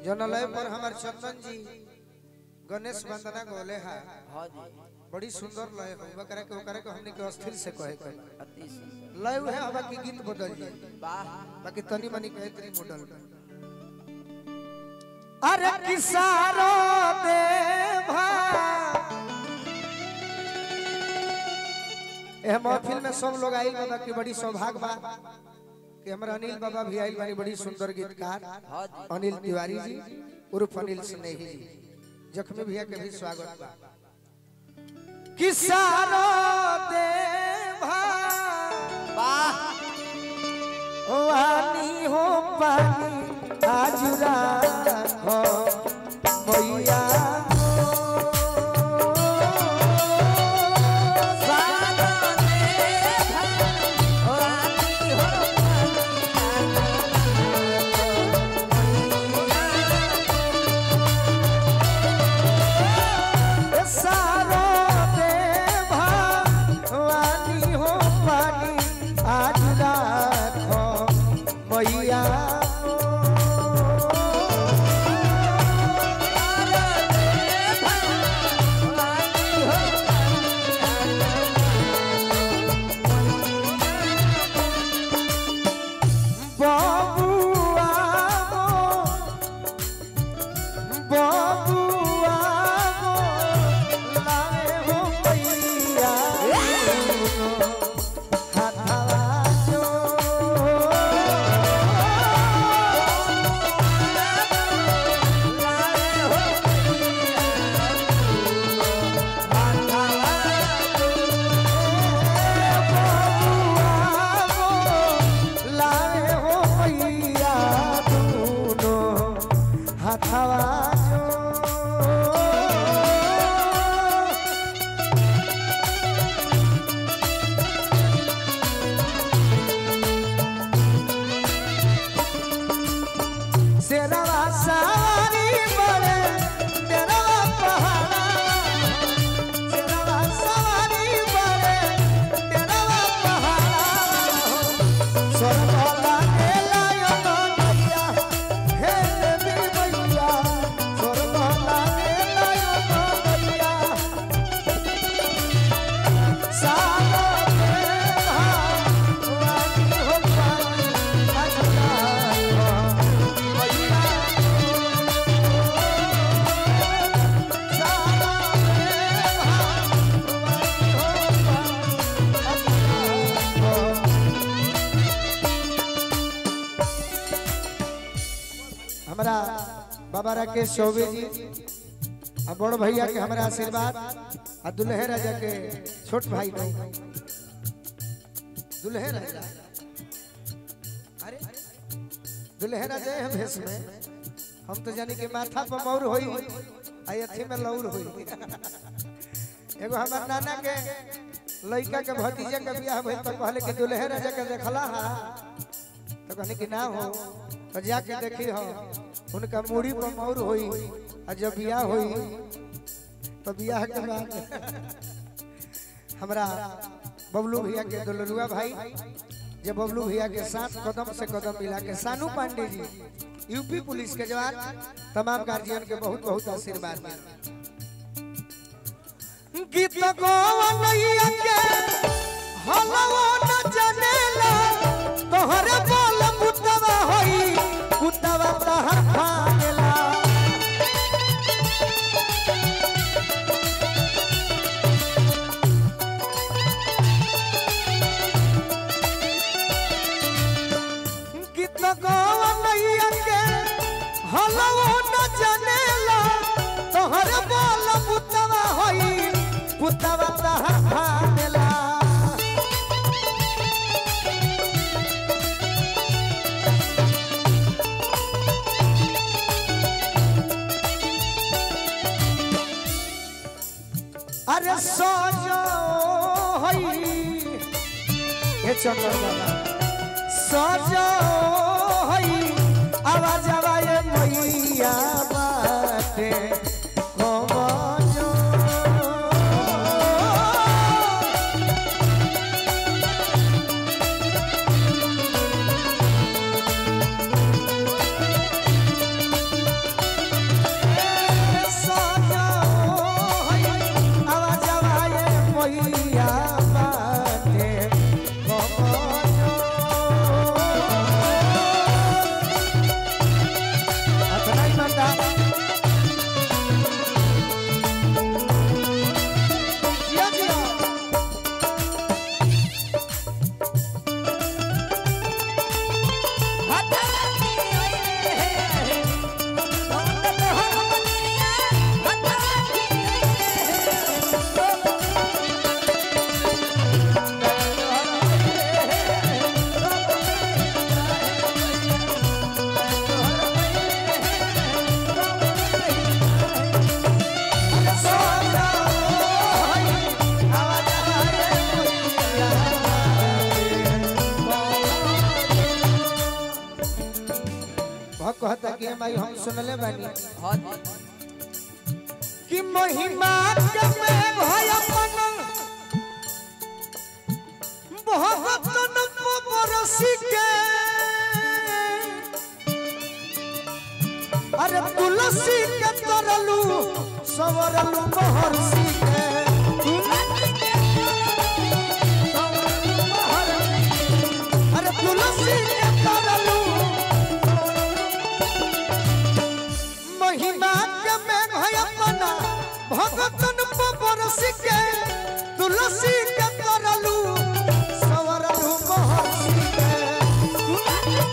जनलय पर हमार चंदन जी गणेश वंदना गोले है हाँ जी बड़ी सुंदर लय है ओकरा के ओकरा के हमने के अस्थिर से कहे के अति सुंदर लय है हवा की गीत बदल जाए वाह बाकी तनी मनी कहे तनी मॉडल में अरे किसारो देवा ए महफिल में सब लोग आइल बा बाकी बड़ी सौभाग्य बा कि हमरा अनिल बाबा भी आइल बानी बड़ी सुंदर गीतकार हाँ जी अनिल तिवारी जी उर्फ अनिल स्नेही जी जख्मी भैया के भी स्वागत बा किसारो देवा वाह वानी हो पानी आजुरा हो मैया सारो देवा वानी हो पानी आजुरा हो मैया बबुआ गो बबुआ गो लाए हो मैया हाथवा जो लाए हो मैया दूनो हाथवा जो शेरवा सारी बड़े डेरवा पहाड़ा शेरवा सवारी बड़े डेरवा पहाड़ा स्वर्गला के लायन मैया हे देवी मैया स्वर्गला के लायन मैया सारा देवा वानी हो पानी अजला मैया सारा देवा वानी हो पानी हमारा बाबा राकेश चौबे जी आ बड़ भैया के हमारा आशीर्वाद आ दुल्हे राजा के छोट भाई नहीं दुल्हे राजा अरे दुल्हे राजा है भेष में हम तो जानी कि माथा पर मौर होई आ अथी में लौर होई एगो हमार नाना के लड़का के भतीजा के बियाह भइल तो कहले कि दुल्हे राजा के देखला हा तो कहने कि ना हो तो जाके देखी हो उनका मूड़ी पर मौर होई और जब बियाह होई तो बियाह के बाद हमरा बबलू भैया के दुलरुआ भाई जब बबलू भैया के साथ कदम से कदम मिला के सानू पांडे जी यूपी पुलिस के जवान तमाम गार्जियन के बहुत बहुत आशीर्वाद मिला गीत गवनैया के हलवो न जनेला तोहरे बोल कुतवा होई कुतवा तहर भागेला गीत गवनैया के हलवो न जनेला तोहरे बोल कुतवा होई कुतवा तहर भागेला अरे सोजो हई हे चंद्र बाबा सोजो हई आवाज आवाए मैया बाटे कमजो माई हम सुनले बानी हाँ जी कि महिमा के में भय अपन भगतन बरसी के अरे तुलसी के तरलू सवरलू महर्षि के अरे तुलसी के तरलू महिमा के में भय अपन भगतन बरसी के तुलसी के तरलू सवरलू महर्षि के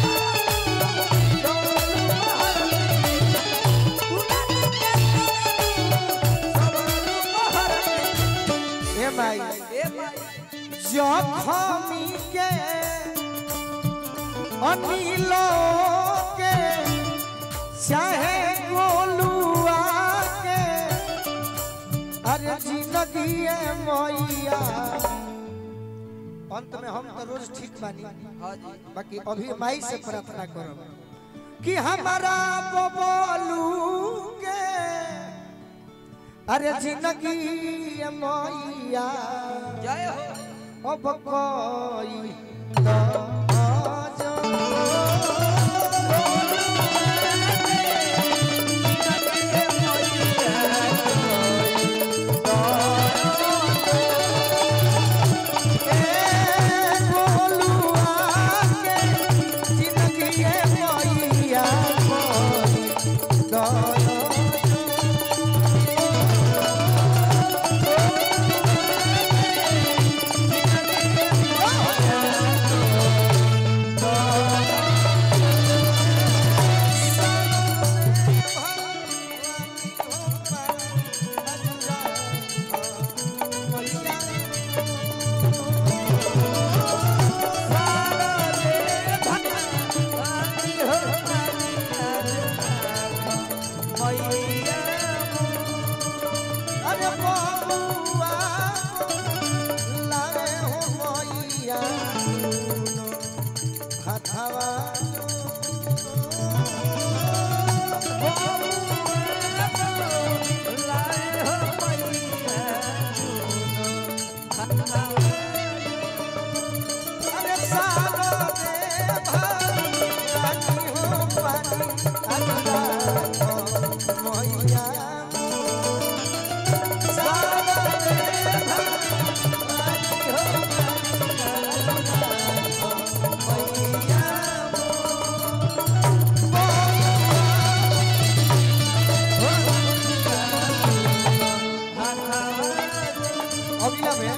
हे माई ए भाई जखमी के अनिलो के चाहे गोलुआ के अरे जिंदगी मैया अंत में हम तो रोज ठीक बानी हाँ जी बाकी अभी माई से प्रार्थना करब कि हमारा बबलू के अरे जिंदगी मैया जय हो अब कोई तो अरे बबुआ लाए हो मैया हथवा अरे सालो दे भाई हो पानी अल्लाह हो मैया सालो दे भाई हो पानी मैया अगला में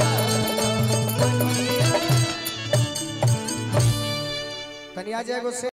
तनिया जाएगो से